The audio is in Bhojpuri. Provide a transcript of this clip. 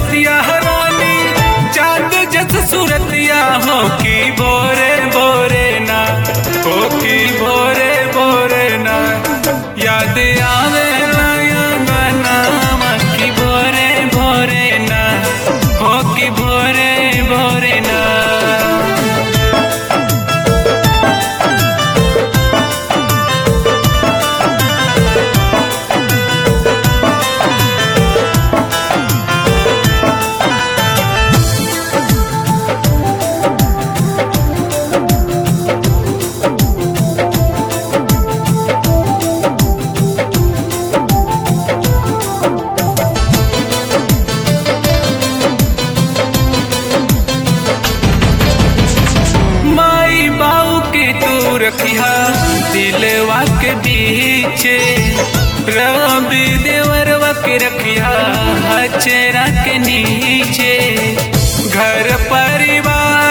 रतिया रानी चांद जस सूरतिया हो की बोरे बोरे ना हो की बोरे बोरे ना याद आवे गाना की भोरे भोरे ना हो की भोरे भोरे ना माई बाऊ के तू रखिया दिलवा के बीचे रवि देवरवा के रखिया हचरा के नीचे घर परिवार